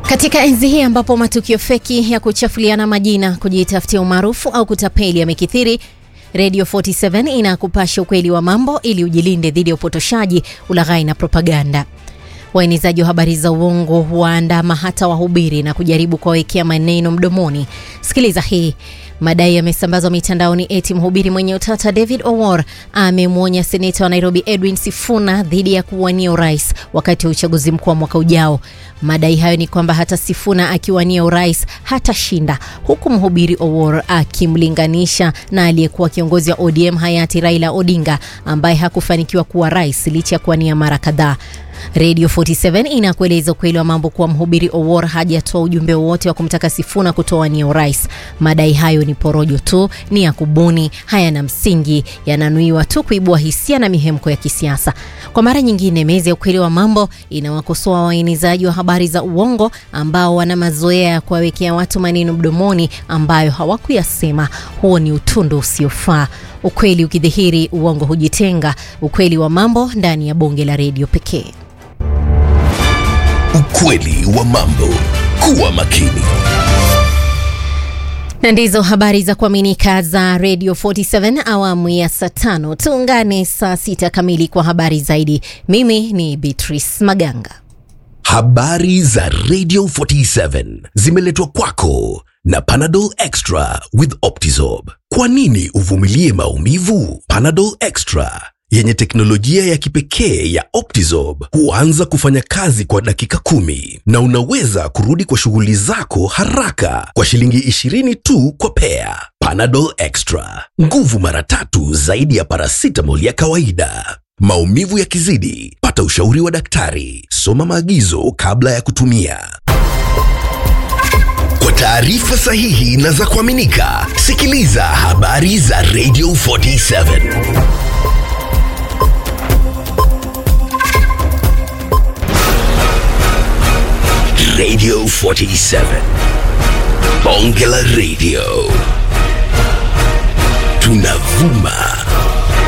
Katika enzi hii ambapo matukio feki ya kuchafuliana majina, kujitafutia umaarufu au kutapeli yamekithiri, Radio 47 inakupasha ukweli wa mambo ili ujilinde dhidi ya upotoshaji, ulaghai na propaganda. Waenezaji wa habari za uongo huwaandama hata wahubiri na kujaribu kuwawekea maneno mdomoni. Sikiliza hii. Madai yamesambazwa mitandaoni eti mhubiri mwenye utata David Owor amemwonya seneta wa Nairobi Edwin Sifuna dhidi ya kuwania urais wakati wa uchaguzi mkuu wa mwaka ujao. Madai hayo ni kwamba hata Sifuna akiwania urais hatashinda, huku mhubiri Owor akimlinganisha na aliyekuwa kiongozi wa ODM hayati Raila Odinga ambaye hakufanikiwa kuwa rais licha ya kuwania mara kadhaa. Radio 47 inakueleza ukweli wa mambo kuwa mhubiri Owor hajatoa ujumbe wowote wa kumtaka Sifuna kutowania urais. Madai hayo ni porojo tu, ni ya kubuni, hayana msingi, yananuiwa tu kuibua hisia na mihemko ya kisiasa. Kwa mara nyingine, meza ya ukweli wa mambo inawakosoa waenezaji wa habari za uongo ambao wana mazoea ya kuwawekea watu maneno mdomoni ambayo hawakuyasema. Huo ni utundu usiofaa. Ukweli ukidhihiri, uongo hujitenga. Ukweli wa mambo ndani ya bonge la redio pekee. Ukweli wa mambo. Kuwa makini. Na ndizo habari za kuaminika za Radio 47 awamu ya saa tano. Tuungane saa sita kamili kwa habari zaidi. Mimi ni Beatrice Maganga. Habari za Radio 47 zimeletwa kwako na Panadol Extra with Optizorb. Kwa nini uvumilie maumivu? Panadol Extra yenye teknolojia ya kipekee ya Optizorb huanza kufanya kazi kwa dakika kumi na unaweza kurudi kwa shughuli zako haraka kwa shilingi 20 tu kwa pea. Panadol Extra, nguvu mara tatu zaidi ya paracetamol ya kawaida. Maumivu yakizidi, pata ushauri wa daktari. Soma maagizo kabla ya kutumia. Kwa taarifa sahihi na za kuaminika, sikiliza habari za Radio 47. Radio 47. Bonge la Radio. Tunavuma